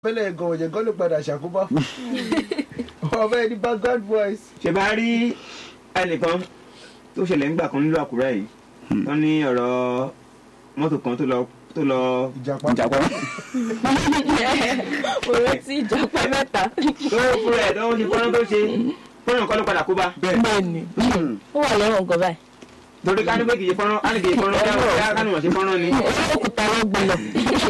pẹ́lẹ́ gan ọ̀yẹ̀ gan ló padà ṣàkóbá fún ọmọ ẹni background voice. ṣe bá rí ẹnìkan tó ṣẹlẹ̀ ńgbà kan nílùú àkúrẹ́ yìí wọ́n ní ọ̀rọ̀ mọ́tò kan tó lọ tó lọ ìjàpá ìjàpá mo rántí ìjàpá mẹ́ta. tó fúnra ẹ̀ tó ṣe fọ́nrán tó ṣe fọ́nrán kan ló padà kó bá bẹ́ẹ̀ni ó wà lẹ́wọ̀n gan báyìí. torí ká ní pé kì í ṣe fọ́nrán á ní kì í ṣe fọ́nrán ká ká ní wọ́n ṣe fọ́nrán ni òkúta wọn gbé lọ.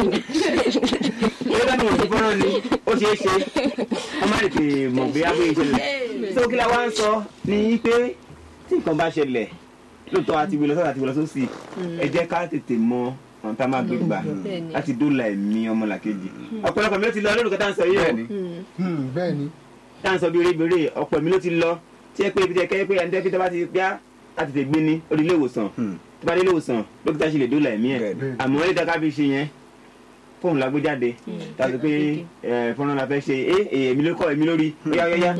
torí ká ní wọ́n ṣe fọ́nrán ni ó ṣeé ṣe wọ́n má lè tè mọ̀ bí abóyè ìṣẹ̀lẹ̀ tó kí la wá ń sọ ní pé tí nǹkan bá ṣẹlẹ̀ lóòótọ́ àti wí lọ sọ́dọ̀ àti wí lọ sósì ẹ jẹ́ ká tètè mọ ọ̀n tá a máa gbé gbà Bẹ́ẹ̀ni. láti dóòlà ẹ̀mí ọmọlàkejì ọ̀pọ̀lọpọ̀ mi ló ti lọ lórúkọ tá à ń sọ yìí o bẹ́ẹ̀ni Hmm, bẹ́ẹ̀ ni tá à ń sọ bí erébèrè ọ̀pọ̀ mi ló ti lọ tí ẹ pé ibi tẹ kẹ́ pé ẹni tẹ́ fi tẹ́ bá ti gbá láti tẹ̀ gbé ní orí ilé ìwòsàn Hmm. tó bá dé ilé ìwòsàn dókítà ṣe lè dóòlà ẹ̀mí ẹ̀ Bẹ́ẹ̀ni. àmọ́ ilé ìdáká fi ṣe yẹn fóònù la gbé jáde tàbí pé ẹ, fọ́nrán la fẹ́ ṣe é èmi ló kọ́ èmi lórí óyá óyá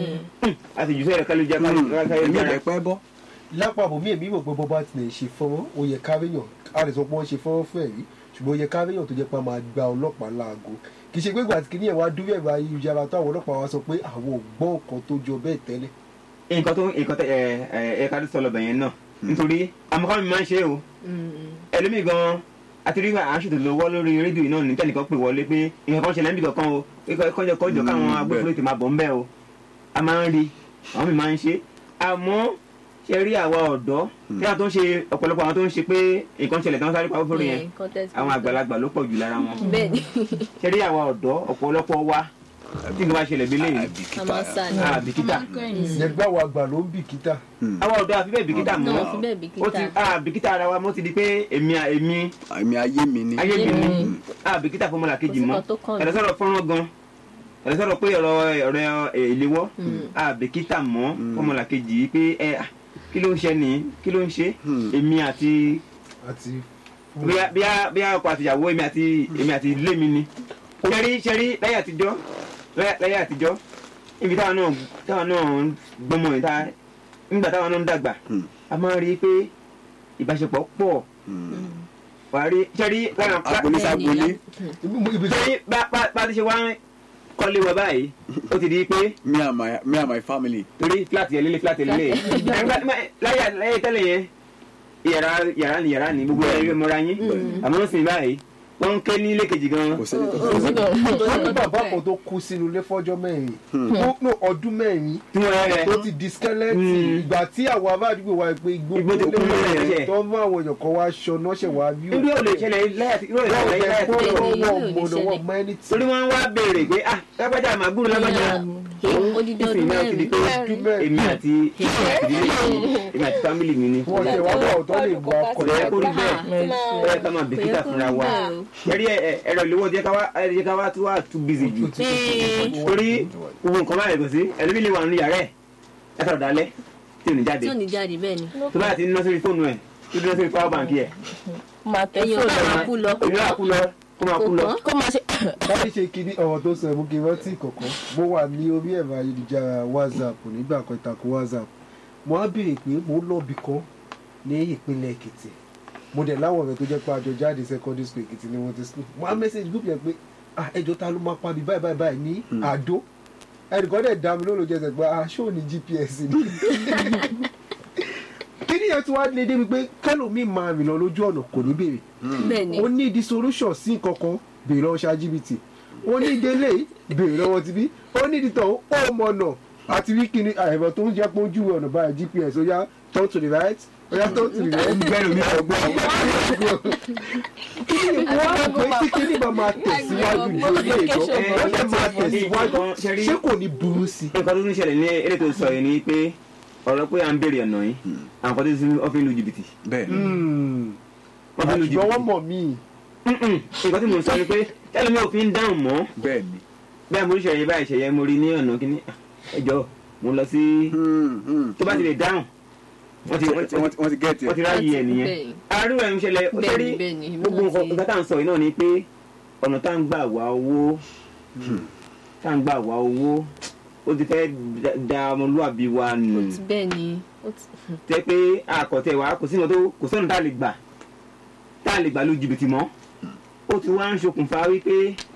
a sì jù sẹ́yìn kálí jẹ́ kálí èmi ò jẹ́ lè pẹ́ bọ́ lápapọ̀ mí èmi rò pé bọ́bá ti lè ṣe fọ́nrán ó yẹ káríyàn a lè sọ pé wọ́n ṣe fọ́nrán fún ẹ̀rí ṣùgbọ́n ó yẹ káríyàn tó jẹ́ pé a máa gba ọlọ́pàá láago kì í ṣe pé gbàtí kìíní ẹ̀ wá dúró ẹ̀rọ ayélujára tó àwọn ọlọ́pàá wa sọ pé àwọn ò gbọ́ nǹkan tó jọ bẹ́ẹ̀ tẹ́lẹ̀ nǹkan tó nǹkan tẹ ẹ ẹ ẹ ká tó sọ lọ́bẹ̀ yẹn náà nítorí amọ̀kọ́ mi máa ń ṣe é o ẹlòmíì gan àti rí àṣùtò lọ́wọ́ lórí rédíò náà ní tẹ́nìkan pè wọlé pé nǹkan kan ṣẹlẹ̀ níbi kankan o pé kọjọ kọjọ káwọn agbófinró ti máa bọ̀ ń bẹ́ o a máa ń rí àwọn mi máa ń ṣe àmọ́ ṣe rí àwa ọ̀dọ́ tí a tó ń ṣe ọ̀pọ̀lọpọ̀ àwọn tó ń ṣe pé nǹkan ṣẹlẹ̀ tí wọ́n sáré pa fúnfún yẹn àwọn àgbàlagbà ló pọ̀ jù lára wọn bẹ́ẹ̀ni ṣe rí àwa ọ̀dọ́ ọ̀pọ̀lọpọ̀ wa tí nǹkan bá ṣẹlẹ̀ bí léyìí a máa sá ni. àbìkítà ẹgbẹ́ àwọn àgbà ló ń bìkítà àwa ọ̀dọ́ àfi bẹ́ẹ̀ bìkítà mọ́ náà fi bẹ́ẹ̀ ó ti bìkítà. àbìkítà ara wa mọ́ ti di pé èmi èmi àmì ayé mi ni ayé mi ni Mm. àbìkítà fún ọmọlàkejì Kò sí mọ́ kan tó kàn mí. ẹ̀rọ sọ̀rọ̀ fọ́nrán gan ẹ̀rọ sọ̀rọ̀ pé ọ̀rọ̀ ọ̀rọ̀ ẹ̀, ìléwọ́ àbìkítà mọ́ fún ọmọlàkejì yìí pé ẹ à, kí ló ń ṣe nìyí kí ló ń ṣe Hmm. èmi àti àti bíyá bíyá bíyá ọkọ àtìyàwó èmi àti èmi àti ilé mi ni ṣẹ́rí ṣẹ́rí láyé àtijọ́ láyé láyé àtijọ́ ibi táwọn náà táwọn náà ń gbọ́mọ yìí tá nígbà táwọn náà ń dàgbà Hmm. a máa ń rí i pé ìbáṣepọ̀ pọ̀ Hmm. wàá rí ṣẹ́rí lára agbolé sagbolé ibi tó ṣẹ́rí bá bá bá ti ṣe wá ń kọ́lé wa báyìí ó ti di pé me and my me and my family torí fúláàtì yẹn lélẹ̀ fúláàtì yẹn lélẹ̀ láyé láyé tẹ́lẹ̀ yẹn yàrá yàrá ni yàrá ni gbogbo ẹ̀rí mọ́ra yín àmọ́ ń sìn báyìí wọ́n ń ké ní ilé kejì gan kò sẹ́ni tó wọ́n ní bàbá kan tó kú sínú ilé fọ́jọ́ mẹ́rin ó no ọdún mẹ́rin tí wọ́n rẹ̀ tó ti di skeleton Hmm. ìgbà tí àwọn aládùúgbò wa pé igbó Igbó ti kún lórí lélẹ̀ ẹ̀ṣẹ̀. tó mú àwọn èèyàn kan wá aṣọ náà ṣẹ̀ wá bí irú ò lè ṣẹlẹ̀ láyé àti irú ò lè wọ́n ṣẹlẹ̀ láyé jẹ́ àti kó Bẹ́ẹ̀ni, wọ́n yóò wọ́n lè mọ̀nà ṣẹlẹ̀. wọ́n mọ ẹni tí torí wọ́n wá béèrè pé ah lágbájá àmàgbúrò lágbájá odidi ìsìn ọdún náà ti di pé ọdún mẹ́rin èmi àti ìdílé mi èmi àti fámìlì mi ni wọ́n ṣe wá bọ̀ tó lè wá kò lè kó rí bẹ́ẹ̀ Máa- ẹ ká máa bìkítà fúnra wa ṣẹ́rí ẹ̀rọ ìléwọ́ jẹ́ ká wá jẹ́ ká wá tí wà too busy jù torí gbogbo nǹkan báyìí kò sí ẹlẹ́bí lè wà nínú yàrá ẹ̀ ẹ sọ̀rọ̀ dalẹ̀ tí ò ní jáde tí ò ní jáde bẹ́ẹ̀ ni. tó bá ti ná sórí fóònù ẹ̀ tó ná sórí power bank ẹ̀ máa tẹ ẹyin ọ̀gá máa kú lọ. èmi náà kú lọ kó máa kú lọ. kó máa ṣe. láti ṣe kiri ọ̀rọ̀ tó sọ ẹ̀mú kí n rántí kọ̀ọ̀kan mo wà ní orí ẹ̀rọ ayélujára whatsapp nígbà kan ìtàkùn whatsapp mo á béèrè pé mo ń lọ́ọ̀bì kan ní ìpínlẹ̀ èkìtì mo dẹ̀ láwọn ọ̀rẹ́ tó jẹ́ pé àjọ jáde secondary school èkìtì ni wọ́n ti school mo á message group yẹn pé ah ẹjọ́ ta ló máa pa mi báyìí báyìí báyìí ní àdó ẹnìkan dẹ̀ dá mi lóòlù jẹsẹ̀ pé ah ṣó ní gps ni kí ni yẹn tí wàá lé débi pé kẹlòmíì máa rìn lọ lójú ọ̀nà kò ní béèrè bẹ́ẹ̀ ni. ó ní di solution sí nǹkan kan béèrè lọ́wọ́ ṣáàjìbìtì ó ní délé béèrè lọ́wọ́ tibí ó ní ditọ̀ ó mọ̀nà àti rí kíni àìmọ̀ tó ń jẹ́ pé ó júwe ọ̀nà báyìí gps ó yá turn to the right ó yá turn to the left gbẹ́rù mi sọ gbọ́. kíni wọ́n á pè tí kíni bá máa tẹ̀síwájú ní orílẹ̀ èdè ó lè máa tẹ̀síwájú ṣé kò ní burú sí i. nǹkan tó ń ṣẹlẹ̀ ní eré tó sọ yìí ni pé ọ̀rọ̀ pé à ń béèrè ọ̀nà yìí àwọn kan tó ti wọ́n fi ń lu jìbìtì bẹ́ẹ̀ ni wọ́n fi ń lu ṣùgbọ́n wọ́n jìbìtì mọ̀ mí Mm-mm. nǹkan tí mo sọ ni pé tẹ́lẹ̀ mi ò fi ń dáhùn mọ́ bẹ́ẹ̀ ni bẹ́ẹ̀ mo ń ṣẹ̀yẹ báyìí ṣẹ̀yẹ mo rí ní ọ̀nà kínní ẹ jọ mo lọ sí Hmm, hmm. tó bá ti lè dáhùn wọ́n ti Wọ́n ti- wọ́n ti- wọ́n ti gẹ́ẹ̀tì wọ́n ti ẹ̀ ráyè ẹ̀ nìyẹn Bẹ́ẹ̀ ni. arú ẹ̀ ń ṣẹlẹ̀ ó Bẹ́ẹ̀ ṣẹ́rí ni, bẹ́ẹ̀ ni. gbogbo nǹkan nǹkan tá à ń sọ yìí náà ni pé ọ̀nà tá à ń gbà wá owó tá à ń gbà wá owó ó ti fẹ́ da- da ọmọlúwàbí wa nù bẹ́ẹ̀ ni. ó ti- tẹ́ pé àkọ́tẹ̀ wa kò sí nǹkan tó kò sọ́nà tá a lè gbà tá a lè gbà lu jìbìtì mọ́ ó ti wá ń ṣokùnfà wípé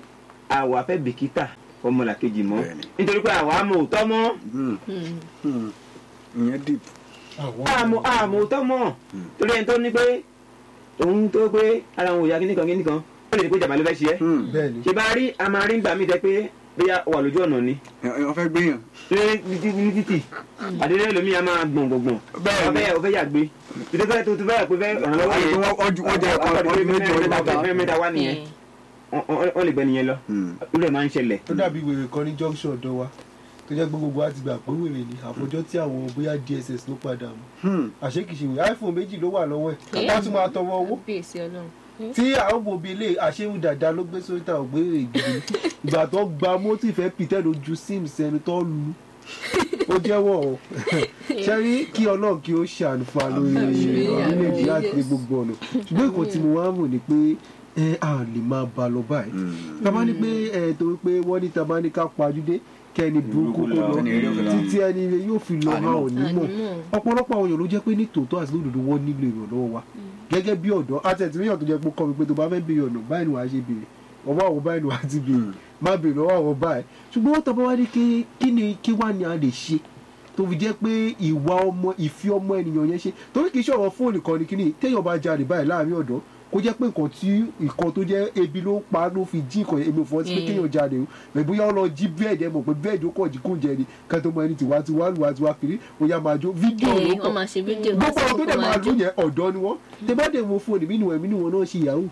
àwa fẹ́ bìkítà ọmọlàkejì mọ́ Bẹ́ẹ̀ni. nítorí pé àwa mọ̀ òótọ́ mọ́ Hmm, Mm. hmm. ìyẹn deep. àmọ́ àmọ́ òótọ́ mọ́ torí ẹni tó ní pé òun tó pé ara òun ò yá kíníkan kíníkan ó lè ní pé jàmbá ló fẹ́ ṣe é Hmm. bẹ́ẹ̀ ni ṣe bá rí a máa rí gbà mí jẹ pé bóyá wà lójú ọ̀nà ni ẹ ẹ, wọ́n fẹ́ gbéyàn. ní títí ní títì àdéhùn ẹlòmíì a máa gbọ̀n gbọ̀ngbọ̀n Bẹ́ẹ̀ni. ọbẹ̀ ọbẹ̀ yàgbé títí fẹ́ tó tó fẹ́ pé fẹ́ ràn lọ́wọ́ yẹn Wọ́n- wọ́n ju- wọ́n jẹ́ ẹ̀kọ́ ọkọ̀ ọdún méjì ọdún mẹ́ta. mẹ́ta mẹ́ta wá nìyẹn Eh, Wọ́n- wọ́n wọ́n lè gbẹ nìyẹn lọ Hmm. irú ẹ̀ máa ń ṣẹlẹ̀ ó dàbí wèrè kan ní junction ọ̀dọ̀ wa tó jẹ́ pé gbogbo wa ti gbà pé wèrè ni àfojọ́ tí àwọn bóyá dss ló padà mú Hmm. àṣekìṣe wèrè iphone méjì ló wà lọ́wọ́ ẹ̀ Eh. wọ́n tún máa tọwọ́ owó kábíyèsí ọlọ́run. tí àwọn òbí ilé àṣewù dàda ló gbé sórí ta ògbérè gidi ìgbà tó gba mọ́tì fẹ́ pìtẹ́ lójú sim sẹ́ni tó lu ó jẹ́wọ́ o ṣẹ́rí kí ọlọ́run kí ó ṣàánú fún wa lórí Àmín, orílẹ̀-èdè àmín, àti yes. gbogbo ọ̀nà ṣùgbọ́n nǹkan tí mo wá mọ̀ ni pé ẹ à lè máa ba lọ báyìí Hmm. tàbá ní pé ẹ torí pé wọ́n ní tàbá ní ká pajúdé kẹ́ni burúkú kó lọ Ẹni eré òkè lọ. títí ẹni ire yóò fi lọ Àní ha mọ̀. ò ní mọ̀ Ànímọ̀. ọ̀pọ̀lọpọ̀ àwọn èèyàn ló jẹ́ pé ní tòótọ́ àti lódodo wọ́n nílò ìrànlọ́wọ́ wa gẹ́gẹ́ bí ọ̀dọ́ àtẹ̀tìmíyàn tó jẹ́ pé kọ́ mi pé tó bá fẹ́ béèrè ọ̀nà báyìí ni wàá ṣe béèrè ọwọ́ àwọn báyìí ni wàá ti béèrè má béèrè lọ́wọ́ àwọn báyìí ṣùgbọ́n wọ́n tọ́pọ̀ wá ní kí kí ni kí wá ni a lè ṣe tó fi jẹ́ pé ìwà ọmọ ìfi ọmọ ènìyàn yẹn ṣe torí kì í ṣe ọ̀rọ̀ fóònù kan ní kíní téèyàn bá jalè báyìí láàrin ọ̀dọ́ kó jẹ́ pé nǹkan tí nǹkan tó jẹ́ ebi ló pa á ló fi jí nǹkan èmi ò fọ́ sí pé Mm. kéèyàn jalè o rẹ̀ bóyá ó lọ jí bẹ́ẹ̀dì ẹ mọ̀ pé bẹ́ẹ̀dì ó kọ̀ jí kóúnjẹ ni ká tó mọ ẹni tiwa tiwa lùwà tiwa kiri ó yá máa jó fídíò ló Eh, kọ̀ wọ́n máa ṣe fídíò wọ́n gbogbo sì àwọn tó kókó dẹ̀ máa máa lù jó. yẹn ọ̀dọ́ ni wọ́n tẹ bá dẹ̀ wo fóònù mí nìwọ̀n mí nìwọ̀n náà ṣe yahoo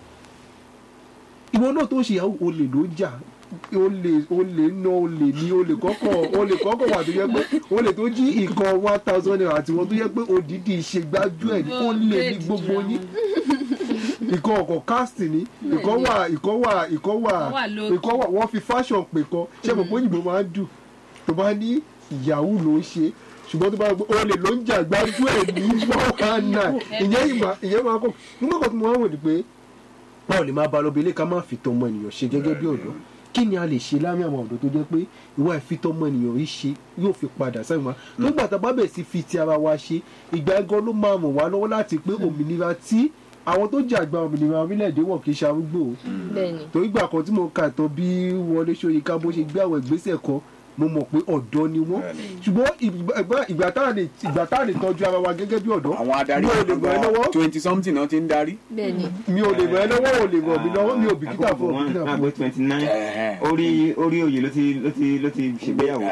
ìwọ náà tó ṣe yahoo olè ló ń jà olè olè ná olè ní olè kọ́kọ́ olè kọ́kọ́ wà tó yẹ pé olè tó jí nǹkan one thousand naira àti wọn tó yẹ pé òdìdí ìṣègbájú ẹ̀ ní olè ní gbogbo yín ìkan ọkọ̀ casting ni ìkan wà ìkan wà ìkan wà wà lókè. ìkan wà wọ́n fi fashion pè kan ṣé mo pé òyìnbó máa ń dùn tó bá ní yahoo ló ń ṣe ṣùgbọ́n tó bá gbọ́ olè ló ń jà gbájú ẹ̀ ní one one nine ìyẹn ìgbà ìyẹn máa kọ́ nígbà kan tí mo wá wò ni pé báwo lè máa ba lọ bí ilé ká má fi tọmọ ènìyàn ṣe gẹ́gẹ́ bí ọ̀dọ́ kí ni a lè ṣe láàrin àwọn ọ̀dọ́ tó jẹ́ pé ìwà ìfitọ́mọ ènìyàn yìí ṣe yóò fi padà sẹ́yìn wa tó gbà tá a bá bẹ̀ sí fi ti ara wa ṣe ìgbà ẹ̀gọ́ ló máa mọ̀ wá lọ́wọ́ láti pé òmìnira tí àwọn tó jà gba òmìnira orílẹ̀-èdè wọ̀ kì í ṣe arúgbó o bẹ́ẹ̀ni torí gbà kan tí mo kà tán bí Wọlé Ṣóyínká bó ṣe gbé àwọn ìgbésẹ̀ kan mo mọ̀ pé ọ̀dọ́ ni wọ́n ṣùgbọ́n ìgbà- ìgbà tá à lè ìgbà tá à lè tọ́jú ara wa gẹ́gẹ́ bí ọ̀dọ́ àwọn adarí mi ò lè ràn ẹ́ lọ́wọ́ twenty something náà ti ń darí. bẹ́ẹ̀ni mi ò lè ràn ẹ́ lọ́wọ́ ò lè ràn mí lọ́wọ́ mi ò bìkítà fún ọ bìkítà náà fún pé ọ. twenty nine Ẹ̀hẹ̀. orí orí oyè ló ti ló ti ló ti ṣègbéyàwó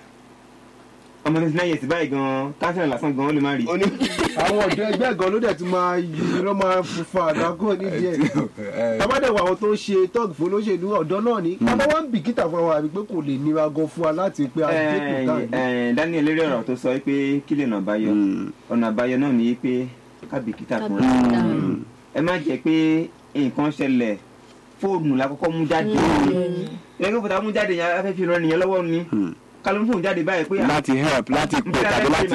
ọmọ twenty nine years báyìí gan kánsílẹ̀ lásán gan ó lè má rí. Oní- àwọn ọ̀dọ́ ẹgbẹ́ gan ló dẹ̀ tún máa yí ló máa fa àdágọ́ nídìí ẹ̀ Ẹ, tàbádẹ́wọ̀ àwọn tó ń ṣe tọ́ọ̀gì fún olóṣèlú ọ̀dọ́ náà ni bàbá wa ń bìkítà fún àwọn àbí pé kò lè nira gan fún wa láti pé àdékù káàdì. Daniel lérí ọ̀rọ̀ tó sọ pé kí lè nà àbáyọ Hmm. ọ̀nà àbáyọ náà ni pé kábìkítà fúnra kábíyèsí ẹ má jẹ́ pé nǹkan ṣẹlẹ̀ fóònù la kọ́kọ́ mú jáde ẹgbẹ́ fòtà mú jáde yẹn afẹ́ fi ran ènìyàn lọ́wọ́ ni Hmm. kálọ́ fóònù jáde báyìí pé láti help láti pè tàbí láti.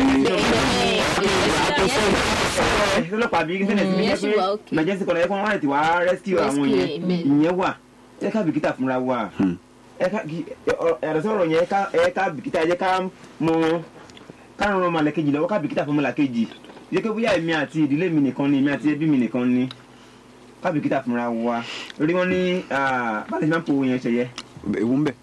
ọlọ́pàá bí sẹ́nẹ̀ sí Mm, ní yẹn sì pé wà okay. emergency kọ́lá ẹ̀kọ́ wọn àti wàá rescue àwọn Rescue, yẹn amen. ìyẹn wà ẹ ká bìkítà fúnra wa Hmm. ẹ ká kí- ẹ- yàtọ̀ sọ̀rọ̀ yẹn ẹ ká- ẹ ká bìkítà ẹ jẹ́ ká mọ ká ràn ọmọ lẹ́kejì lọ́wọ́ ká bìkítà fún ọmọ làkejì yẹ kí bóyá èmi àti ìdílé mi nìkan ni èmi àti ẹbí mi nìkan ni ká bìkítà fúnra wa lórí wọn ní bá lè máa ń po yẹn ṣẹyẹ ewu ń bẹ.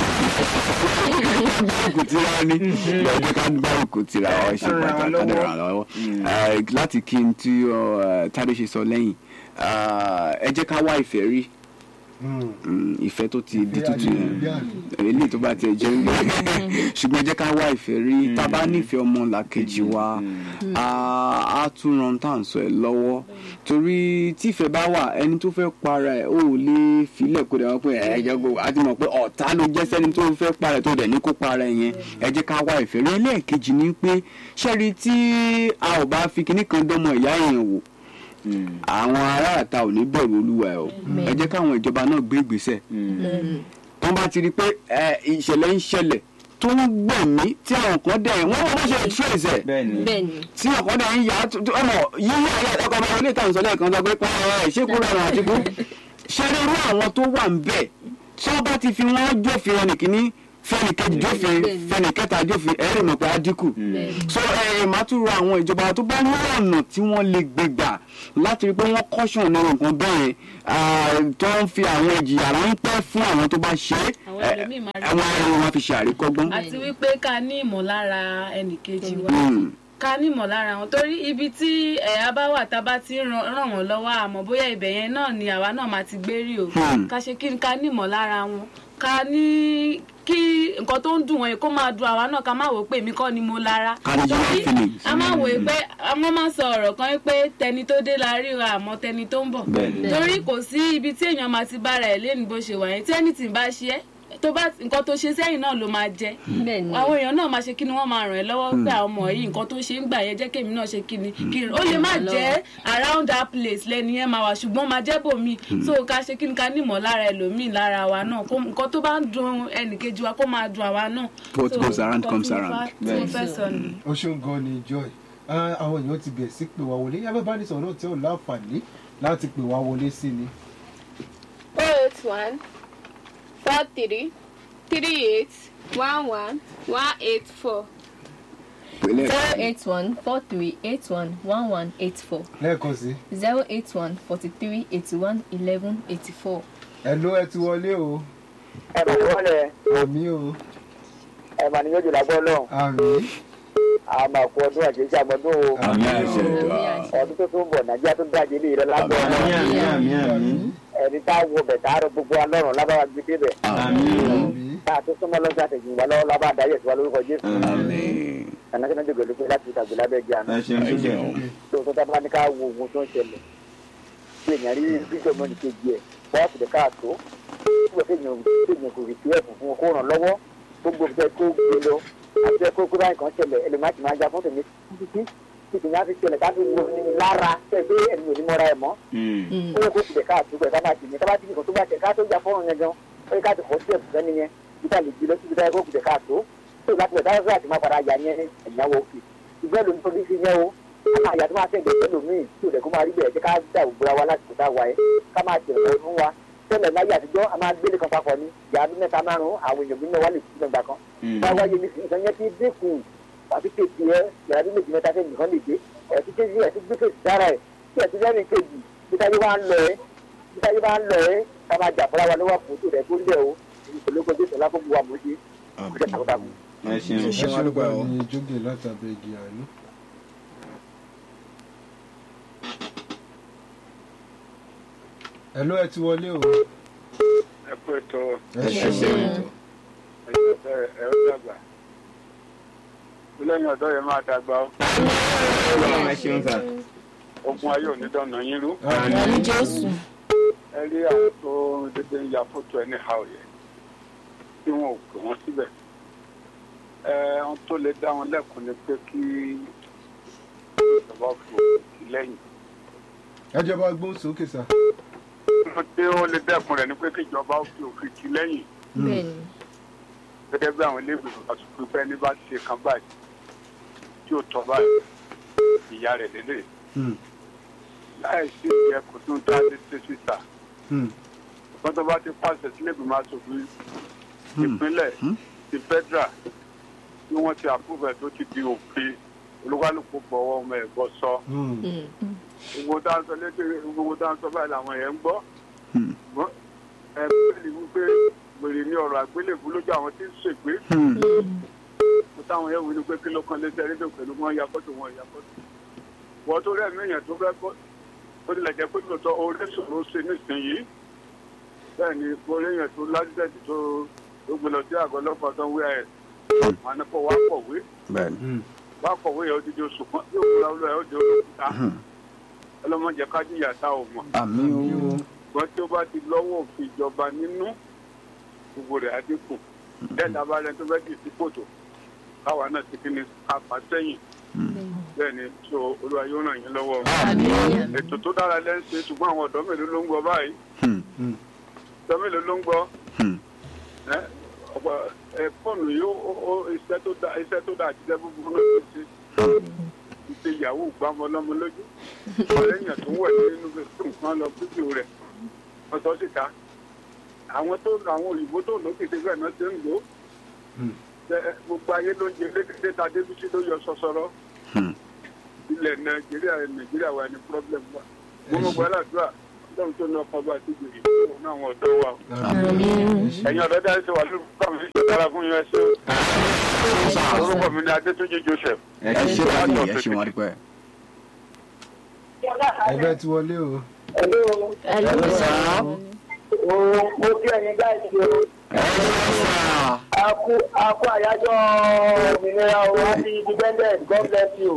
kò tí wàá ní lọ́jọ́ ká ní báwo kò tí ra ọ ṣe Ká ràn pàtàkì wá ká dẹ̀ lọ́wọ́. ràn án lọ́wọ́. Mm. Eh, láti kí n tí ọ, Tádé ṣe sọ lẹ́yìn ah, ẹ jẹ́ ká wá ìfẹ́ rí Mm, ìfẹ́ tó ti di tútù yẹn eléyìí tó bá tiẹ̀ jẹ́ ń gbé ṣùgbọ́n ẹ jẹ́ ká wá ìfẹ́ rí tá a bá nífẹ̀ẹ́ ọmọ làkejì wa á á tún ran tá à ń sọ ẹ̀ lọ́wọ́ torí tí ìfẹ́ bá wà ẹni tó fẹ́ para ẹ̀ ó lè filẹ̀ kó dẹ̀ wọ́n pé ẹ̀ jẹ́ gbogbo àti mọ̀ pé ọ̀tá ló jẹ́ sẹ́ni tó fẹ́ para ẹ̀ tó dẹ̀ ní kó para ẹ̀ yẹn ẹ jẹ́ ká wá ìfẹ́ rí ẹlẹ́ẹ̀kejì ni pé ṣẹ́rí tí a ò bá fi kinní kan dánmọ̀ ìyá èèyàn wò àwọn aráàta ò ní bẹ̀rù olúwa ẹ̀ o ẹ jẹ́ káwọn ìjọba náà gbé ìgbésẹ̀ tó bá ti rí i pé ẹ, ìṣẹ̀lẹ̀ ń ṣẹlẹ̀ tó ń gbẹ̀mí tí àwọn kan dẹ̀ wọ́n wọ́n ṣe trace ẹ̀ bẹ́ẹ̀ ni bẹ́ẹ̀ni tí ọ̀kan dẹ̀ ń yà á tó- tó- ọmọ yíyí ayé ọkọ̀ ọmọ ilé ìtàn sọlẹ̀ kan sọ pé pa ẹ̀ ṣé kúrò ẹ̀rọ àti kú ṣe rí irú àwọn tó wà ń bẹ̀ tí wọ́n bá ti fi wọ́n jófin wọn nìkíní fẹ́nìkejì jófin Bẹ́ẹ̀ni. fẹ́nìkẹta jófin ẹ lè mọ̀ pé á dínkù Bẹ́ẹ̀ni. so ẹ máa tún rọ àwọn ìjọba tó bá ní ọ̀nà tí wọ́n lè gbé gbà láti rí i pé wọ́n kọ́ṣọ̀n náà nǹkan bẹ́ẹ̀ ah, tó ń fi àwọn ìjìyà ráńpẹ́ fún àwọn tó bá ṣe é Àwọn eh, ẹlòmíì máa rí àwọn ẹ̀rọ wọn fi ṣe àríkọ́gbọ́n. àti wípé ká ní ìmọ̀lára ẹnìkejì wa Mm. ká ní ìmọ̀lára wọn torí ibi tí ẹ̀yà bá wà tá a bá ti ń ran- ràn wọ́n lọ́wọ́ àmọ́ bóyá ibẹ̀ yẹn náà ni àwa náà máa ti gbé rí o Hmm. ká ṣe kí ni ká ní ìmọ̀lára wọn ká ní kí nǹkan tó ń dùn wọn yẹn kó máa dùn àwa náà ká má wò ó pé èmi kọ́ ni mo lára Ká ní genuine feelings. a máa wò ó pé àwọn máa sọ ọ̀rọ̀ kan pé tẹni tó dé la ríra àmọ́ tẹni tó ń bọ̀ Bẹ́ẹ̀ni. torí kò sí ibi tí èèyàn máa ti bára ẹ̀ lẹ́nu bó ṣe wà yẹn tí anything bá ṣe é tó bá nǹkan tó ṣe sẹ́yìn náà ló máa jẹ bẹ́ẹ̀ni àwọn èèyàn náà máa ṣe kí ni wọ́n máa ràn ẹ́ lọ́wọ́ pé àwọn ọmọ yìí nǹkan tó ṣe ń gbà yẹn jẹ́ kémi náà ṣe kí ni kí n ó lè má jẹ́ around that place lẹ́ni yẹn máa wà ṣùgbọ́n máa jẹ́ bòmí so ká ṣe kí ni ká nímọ̀ lára ẹlòmíì lára wa náà kó nǹkan tó bá ń dùn ẹnìkejì wa kó máa dùn àwa náà. What So, goes around nǹkan comes tí mo around. fẹ́- tí mo fẹ́ sọ nìyí. ó ṣeun gan ni joy Ah, àwọn èèyàn ti bẹ̀ sí pé wá wọlé yàrá bá ní sọ̀rọ̀ náà tí ò láǹfààní láti pè wá wọlé sí ni. oh eight one four three three eight one one one eight four Pẹ̀lẹ́. zero eight one four three eight one one one eight four lẹ́ẹ̀kan sí zero eight one forty three eighty one eleven eighty four. ẹ ló ẹ ti wọlé o ẹ mà ní wọlé àmì o ẹ mà ní yóò jùlọ gbọ́ lọ́hùn àmì a máa kú ọdún àṣeyṣe àmọ́dún o Àmì àṣẹ. ọdún tó tún bọ̀ nàìjíríà tó dájé lè rẹ lágbọ́ Àmì àmì àmì àmì. ẹni tá a wo bẹ̀ tá a rọ gbogbo alọ́run lábára gbé débẹ̀ Àmì. àmì tá a tó súnmọ́ lọ́sẹ̀ àtẹ̀jìn wa lọ́wọ́ lábá dáyẹ̀ sí wa lórúkọ jésù Àmín. kànákànná jòkè lókè láti ìtàgbé lábẹ́ jẹ́ àná Ẹ ṣeun Ẹ ṣoṣo. ṣeun. tó tó tábà ní ká wo ohun tó ń ṣẹlẹ̀ bí èèyàn rí bíṣọ̀ mọ́ni kejì ẹ̀ bọ́ọ̀ fìdí káàtó tí wọ́n kéèyàn kéèyàn kò rí tiẹ̀ fún wọn kó ràn lọ́wọ́ tó gbogbo ẹ̀ kó gbé lọ àti ẹ̀ kó kó báyìí kan ṣẹlẹ̀ ẹlòmíà ti máa já fún tèmi títí títí ní a fi ṣẹlẹ̀ ká fi wo ní lára tẹ̀ pé ẹ̀mí ò ní mọ́ra ẹ̀ mọ́ Mm. ó yẹ kó fìdí káàtó pẹ̀ ká máa tì ní ká bá ti nìkan tó bá tẹ̀ ká tó já fọ́ọ̀rùn yẹn gan ó yẹ ká ti fọ́ sí ẹ̀bùn sẹ́ni yẹn títà lè gbé lọ síbi táyà kó fìdí káàtó tó láti bẹ̀ táyà àti má padà yà ní ẹ̀yàwó òkè ìgbẹ́ ló ń tó bí fi yẹn o ká máa yà tó máa tẹ̀lé ẹlòmíì tí ò lẹ̀ kó máa rí bẹ̀rẹ̀ jẹ́ ká dà òbúra wa láti kó tá wa yẹ ká máa tẹ̀lé ọdún wa tẹ́lẹ̀ láyé àtijọ́ a máa gbélé kan papọ̀ ní ìyá ọdún mẹ́ta márùn-ún àwọn èèyàn bí mẹ́wàá lè fi gbẹ̀gbà kan Mm. bá wáyé ní ìsàn yẹn ti dínkù àti kéèkì ẹ yàrá bí méjì mẹ́ta fẹ́ẹ́ nìkan lè dé ẹ̀ ti kéèkì ẹ̀ ti gbé kéèkì sára ẹ̀ tí ẹ̀ ti lẹ́nu kejì bí táyé bá ń lọ ẹ́ bí táyé bá ń lọ ẹ́ ká máa jà fúnra wa lọ́wọ́ fòtò rẹ̀ kó lẹ̀ o ìpolówó jésù lákòókò wa mọ̀ ṣe ọjọ́ takuntakun. Ẹ ṣeun. ẹ Ṣé wàá ṣeun dúpẹ́ o? gan ni jókè látàbẹ̀ igi àánú. ẹ ló ẹ ti wọlé o ẹ kú ètò ẹ Ẹ ṣeun ṣeun. ẹ ó dàgbà lẹ́yìn ọ̀dọ́ yẹn máa dàgbà ó Ọlọ́run ẹ ṣeun sà. ogun ayé ò ní dọ̀nà yín rú àmì jésù. ẹ rí àwọn tó dédé ń ya fótó ẹni ha òye tí wọn ò pè wọn síbẹ̀ ẹ ohun tó lè dá wọn lẹ́kùn ni pé kí ìjọba fi òkè lẹ́yìn ẹ jọba gbóhùn sókè sá. ohun tí ó lè dẹ́kun rẹ̀ ni pé kí ìjọba fi òkè tì lẹ́yìn bẹ́ẹ̀ni gẹ́gẹ́ bí àwọn ilé ìgbìmọ̀ àtúntò pé ẹni bá ṣe kan báyìí tí ó tọ́ báyìí ìyá rẹ̀ lélẹ̀ Hmm, láì sí ìyẹn kò tún tá a lè ṣe síta hmm, wọ́n tó bá ti pàṣẹ sílé ìgbìmọ̀ aṣòfin Hmm. ìpínlẹ̀ Hmm. ti federal tí wọ́n ti àpòfẹ́ tó ti di òfin olúkálùkù gbọ́wọ́ ọmọ ẹ̀ gbọ́ sọ hmm. gbogbo tá a sọ lédè gbogbo tá a sọ báyìí làwọn yẹn ń gbọ́ Hmm. Ṣùgbọ́n ẹ bẹ́ẹ̀ni wípé gbèrè ní ọ̀rọ̀ àgbélébú lójú àwọn tí ń ṣègbè Hmm. mo táwọn yẹn wí ni pé kí ló kan létí ẹni tó pẹ̀lú wọn ya fọ́tò wọn ya fọ́tò wọ́n tó rẹ̀ míyàn tó fẹ́ kọ́ ó tilẹ̀ jẹ́ pé tòótọ́ orí ṣòro ṣe nísìnyí bẹ́ẹ̀ ni orí yẹn tó lásìtẹ̀tì tó tó gbé lọ sí àgọ́ ọlọ́pàá tó ń wí ẹ̀ wọn ni kò wá kọ̀wé Bẹ́ẹ̀ni. wá kọ̀wé yẹn ó di di oṣù kan yóò kúra olú ẹ̀ ó di olókùúta ọlọ́mọdé kájú ìyàtá ò mọ̀ Àmín o. ṣùgbọ́n tí ó bá ti lọ́wọ́ òfin ìjọba nínú gbogbo rẹ̀ á dínkù dẹ́ẹ̀dá bá rẹ tó fẹ́ dì sí kòtò káwa náà ti kíni ká fà sẹ́yìn bẹ́ẹ̀ ni so olúwa yóò ràn yín lọ́wọ́ àmì ètò tó dára lẹ́ ń ṣe ṣùgbọ́n àwọn ọ̀dọ́ mélòó ló ń gbọ́ báyìí Hmm. ọ̀dọ́ mélòó ló ń gbọ́ Hmm. ẹ ọ̀pọ̀ ẹ fóònù yìí ó ó iṣẹ́ tó dá iṣẹ́ tó dá àtijọ́ búburú ló ti ṣe ìṣe yahoo gbámọ lọ́mọ lójú ọ̀rẹ́yìn tó wẹ̀ nínú fún nǹkan lọ fídíò rẹ̀ wọ́n sọ síta àwọn tó àwọn òyìnbó tó lókè tẹ́gbẹ́ náà ṣe ń lò ó Ẹ- gbogbo ayé ló ń jẹ lédè ta débísí ló yọ sọsọrọ ilẹ̀ nàìjíríà nàìjíríà wà ní problem wa gbogbo gbàdúrà lọ́run tó ní ọkọ̀ bá ti gbèrè fún àwọn ọ̀dọ́ wa o. ẹ̀yin ọ̀dọ́ dáhùn sí wa lórúkọ mi ṣe dára fún yín ẹṣẹ́ o. orúkọ mi ni adétúnjì joseph. ẹ ṣe wá ní ẹ ṣe wá dípẹ́. ẹgbẹ́ ti wọlé o. mo kí ẹ̀yin gáàsì o. Aku aku àyájọ́ òmìnira o happy independent God bless you.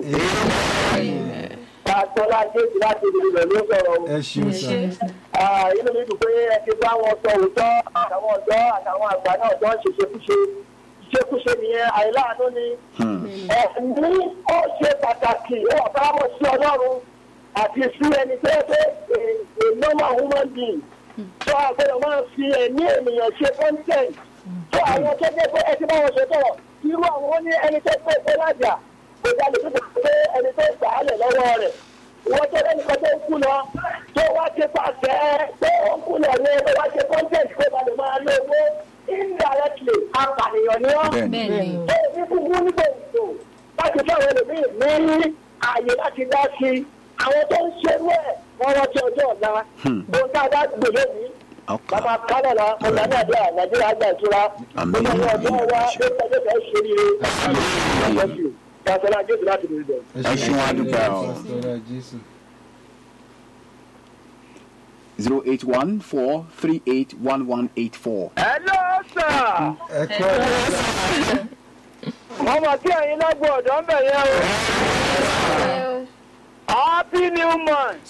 Pàtọ́lá Jésù láti ìlú rẹ̀ ló sọ̀rọ̀ o. ẹ ṣeun sá. Ah, Inú mi dùn pé ẹ ti bá wọn sọ òótọ́ àtàwọn ọ̀dọ́ àtàwọn àgbà náà jọ ń ṣèṣekúṣe. Ìṣekúṣe nìyẹn àìláàánú ni. Ẹ̀mí ó ṣe pàtàkì ó wà fáwọn sí Ọlọ́run àti sí ẹni tó yẹ pé a normal human being. Tó àgbẹ̀rẹ̀ máa fi ẹ̀mí ènìyàn ṣe content tó àwọn tó jẹ́ pé ẹ ti bá wọn ṣe tọ̀rọ̀ irú àwọn ó ní ẹni tó pé pé lájà kò jáde tó pé ẹni tó gbà á lẹ̀ lọ́wọ́ rẹ̀ wọ́n tó lẹ́nu kan tó ń kú lọ tó wá ṣe pàṣẹ pé ó ń kú lọ ní ẹgbẹ́ wá ṣe content pé balẹ̀ máa lo owó indirectly apànìyàn ni wọ́n. Bẹ́ẹ̀ni. ó ní kúkú nígbà ètò láti fún àwọn ẹlòmíì ní ààyè láti dá sí i àwọn tó ń ṣerú ẹ̀ wọ́n rántí ọjọ́ ọ̀la ohun tá a bá gbè lónìí bàbá kálọ̀lá ọ̀gá nàìjíríà nàìjíríà gbà ìtura Àmín. gbogbo ọmọ ọdún wa ló tẹ́jọ́ fẹ́ ṣe rí i pàṣẹlá jésù láti rí ibẹ̀. ẹ ṣe wá dípẹ́ o. Pásítọ̀ Jésù. zero eight one four three eight one one eight four. hello sir ẹ kọ́ ẹ wọ́n mọ̀ sí ẹ̀yin lágbo ọ̀dọ́ ń bẹ̀ yẹn o happy new month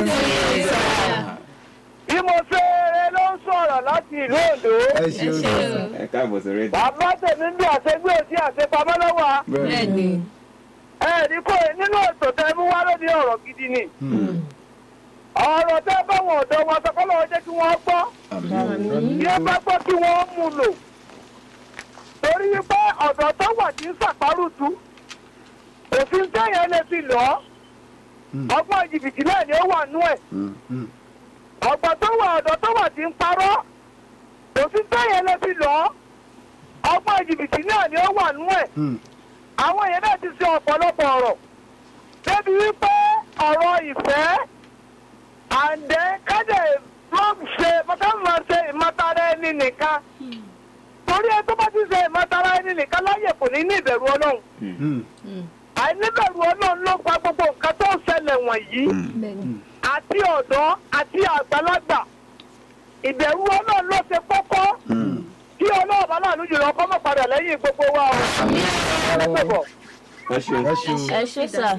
ìmọ̀fẹ́rẹ́ ló ń sọ̀rọ̀ láti ìlú ondo ẹ ṣeun sá. ẹ káàbọ̀ sórí ètò. bàbá tèmi ń bí àṣegbè sí àṣepamọ́ lọ́wọ́ Bẹ́ẹ̀ni. ẹ̀ẹ́dì kò nínú ètò tẹ́ mú wá lónìí ọ̀rọ̀ gidi ni ọ̀rọ̀ tẹ́ báwọn ọ̀dọ́ wọn sọ kọ́lọ́ jẹ́ kí wọ́n gbọ́ yẹ bá gbọ́ kí wọ́n mú lò torí wípé ọ̀dọ́ tó wà tí ń sàpárùtù òfin tẹ́yẹ̀ lè fi lọ́ ọgbọ́n jìbìtì náà ni ó wà nú ẹ̀ ọ̀gbọ́n tó wà ọ̀dọ́ tó wà tí ń parọ́ òfin tẹ́yẹ̀ lè fi lọ́ ọgbọ́n jìbìtì náà ni ó wà nú ẹ̀ àwọn èèyàn náà ti ṣe ọ̀pọ̀lọpọ̀ ọ̀rọ̀ débi wípé ọ̀rọ̀ ìfẹ́ àǹdẹ́ kájẹ̀ ló ń ṣe mọ́tàmọ́ ṣe ìmọ̀tara ẹni nìkan torí ẹ tó bá ti ṣe ìmọ̀tara ẹni nìkan láyè kò ní ní ìbẹ̀rù ọlọ́run àìníbẹ̀rù ọlọ́run ló gba gbogbo nǹkan tó ń ṣẹlẹ̀ wọ̀nyí Bẹ́ẹ̀ni. àti ọ̀dọ́ àti àgbàlagbà ìbẹ̀rù ọlọ́run ló ṣe kókó kí ọlọ́run bá láàánú jùlọ kọ́ mọ̀ padà lẹ́yìn gbogbo wa o. Ọlọ́pẹ̀bọ̀. ẹ ṣeun. ẹ ṣeun. Ẹ ṣé sà.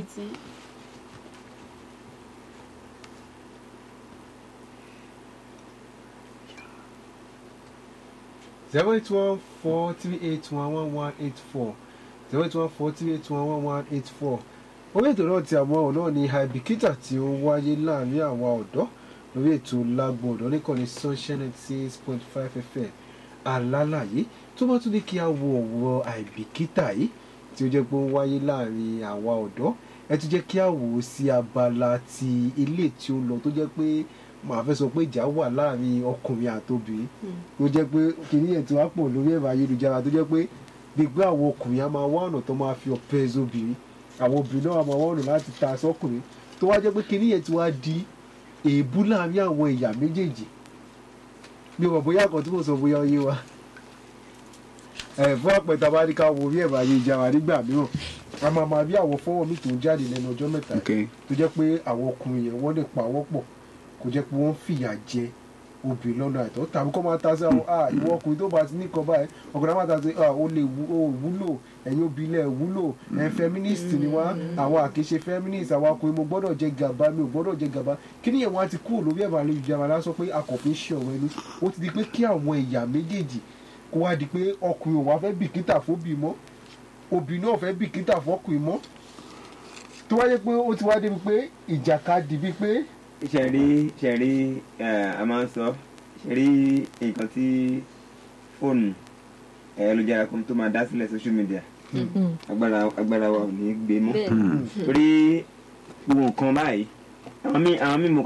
zero eight one four three eight one one one eight four zero eight one four three eight one one one eight four orí ètò náà ti àmọ́ ọ̀nà ní àìbìkítà tí ó wáyé láàrin àwa ọ̀dọ́ lórí ètò lágbo ọ̀dọ́ nìkànnì sunshine six point five fm alálàyé tó bá tún ní kí a wo ọ̀wọ́ àìbìkítà yìí tí ó jẹ́ pé ó ń wáyé láàrin àwa ọ̀dọ́ ẹ ti jẹ́ kí a wò ó sí abala ti ilé tí ó lọ tó jẹ́ pé màá fẹ́ sọ pé ìjà wà láàrin ọkùnrin àtobìnrin tó jẹ́ pé kìnìún yẹn ti wá pọ̀ lórí ẹ̀rọ ayélujára tó jẹ́ pé gbígbé àwọn ọkùnrin á máa wá ọ̀nà tó máa fi ọ̀pẹ ẹ̀zọ́bìnrin àwọn obìnrin náà á máa wá ọ̀nà láti ta sọ́kùnrin tó wá jẹ́ pé kìnìún yẹn ti wá di èébú láàrin àwọn ẹ̀yà méjèèjì bí o mọ̀ bóyá kan tí mo sọ bóyá ó yé wa ẹ̀ fún àpẹta bá ní ká wo orí ẹ̀rọ ayélujára nígbà mìíràn a máa máa rí àwọn fọ́wọ́ mi tó ń jáde lẹ́nu ọjọ́ mẹ́ta yìí Okay. tó jẹ́ pé àwọn ọkùnrin yẹn wọ́n lè pa wọ́n pọ̀ kò jẹ́ pé wọ́n fìyà jẹ obìnrin lọ́nà àìtọ́ tàbí kọ́ máa ta sí àwọn ah ìwọ ọkùnrin tó bá ti ní kan báyìí ọkùnrin máa ta sí ah o lè wú- o wúlò ẹ̀yin obìnrin ẹ̀ wúlò ẹ̀ feminist ni wá àwọn àkèṣe feminist àwọn ọkùnrin mo gbọ́dọ̀ jẹ gàba mi ò gbọ́dọ̀ jẹ gàba kí nìyẹn wọn á ti kúrò lórí ẹ̀rọ ayélujára lásán pé a kò fi ń ṣe ọ̀rọ̀ ẹnu ó ti di pé kí àwọn ẹ̀yà méjèèjì kó wá di pé ọkùnrin ò wá fẹ́ bìkítà fóbì mọ́ obìnrin náà fẹ́ bìkítà fọkùnrin mọ́ tó wáyé pé ó ti wá débi pé ìjàkadì bíi pé ṣe rí ṣe rí a máa ń sọ ṣe rí nǹkan tí fóònù ayélujára kan tó máa dá sílẹ̀ social media agbára agbára wa ò ní gbé mọ́ Bẹ́ẹ̀ni. torí gbogbo nǹkan báyìí àwọn míì àwọn míì mo kàn